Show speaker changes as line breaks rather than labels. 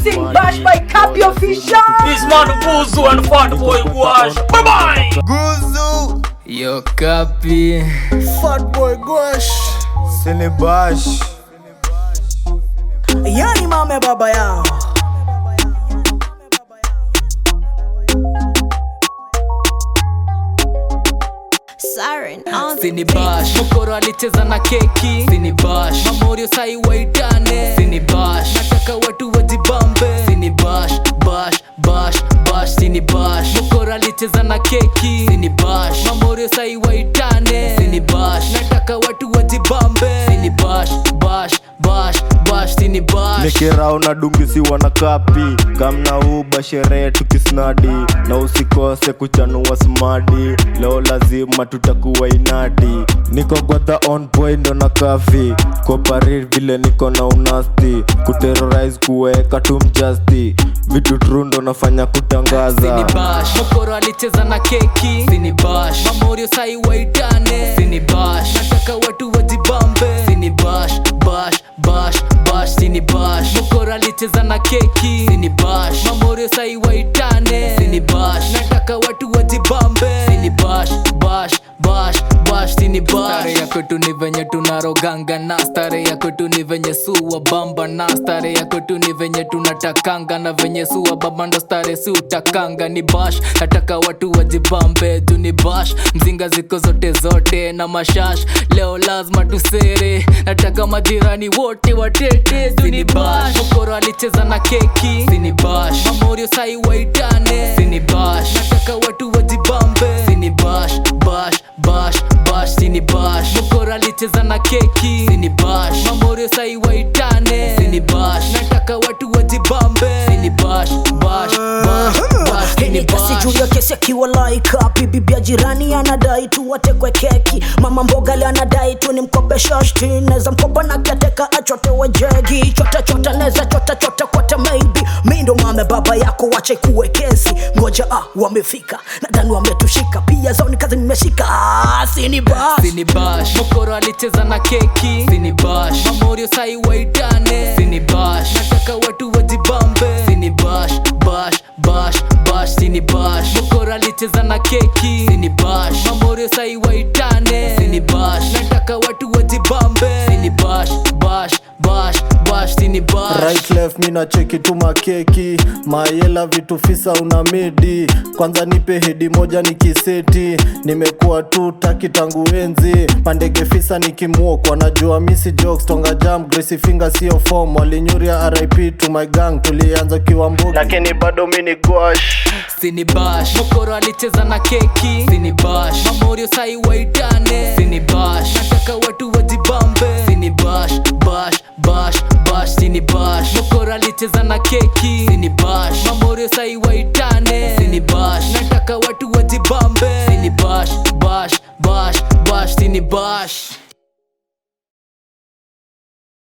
Mixing bash by Cappy Official.
This man Buzu and Fat Boy Wash. Bye bye.
Guzu
Yo Kapi
Fat Boy Gwash Sinibash
Yani mame baba yao.
Siren on
Sini bash Mokoro alicheza na keki Sini bash Mamorio sai waitane Sini bash Nataka watu wajibambe Sini bash Bash Bash Bash Sini bash Mokoro alicheza na keki Sini bash Mamorio sai waitane Sini bash Nataka watu wajibambe Sini bash Bash Bash Bash Sini bash
nikirao na dungisi wana kapi kamna uba sherehe tukisnadi na usikose kuchanua smadi leo lazima tutakuwa inadi niko godha on point ndo na kafi koparir vile niko na unasti kuterrorize kuweka tumjasti vitu tru ndo nafanya kutangaza
Sini bash Mokoro alicheza na keki Sini bash Mamorio sai waitane Sini bash Nataka watu wajibambe Sini bash Bash Bash Bash Sini bash Mokoro alicheza na keki Sini bash Mamorio sai waitane Sini bash Nataka watu wajibambe Sini bash Bash Bash Bash Sini bash Stare ya kwetu ni venye tunaroganga na stare ya kwetu ni venye suwa bamba na stare ya kwetu ni venye tunatakanga na venye suwa bamba ndo stare si utakanga ni bash nataka watu wajibambe juu ni bash mzinga ziko zote zote na mashash leo lazima tusere nataka majirani wote watete juu ni bash mokoro alicheza na keki sini bash mamorio sai waitane sini bash nataka watu wajibambe sini bash bash bash bash sini bash mokoro alicheza na keki sini bash mamorio sai waitane sini bash nataka watu wajibambe sini bash bash bash bash
Hii
sini
ni kesi juu
bash
ya kesi akiwa like up bibi ya jirani anadai tu watekwe keki mama mboga le anadai tu ni mkope shashti neza mkopa na kiateka achotewe jegi chota chota neza chota chota kwata maybe mi ndo mame baba yako wache kuwe kesi ngoja ah wamefika nadhani wametushika pia zao ni kazi nimeshika ah, sini bas
sini bash mokoro alicheza na keki sini bash mamorio sai waitane sini bash nataka watu wajibambe sini bash bash bash bash sini bash mokoro alicheza na keki sini bash mamorio sai waitane sini bash nataka watu wajibambe sini bash bash bash bash sini bash
right left mi nacheki tu makeki mayela vitu fisa una midi kwanza nipe hedi moja nikiseti nimekuwa tu taki tangu enzi pandege fisa nikimwokwa najua misi jokes tonga jam gracie finger sio form walinyuria rip to my gang tulianza kiwa mbogi lakini bado mi ni gwash
sini bash mokoro alicheza na keki sini bash mamorio sai waitane sini bash nataka watu wajibambe sini bash bash bash bash sini bash mokoro alicheza na keki sini bash mamorio sai waitane sini bash nataka watu wajibambe sini bash bash bash bash sini bash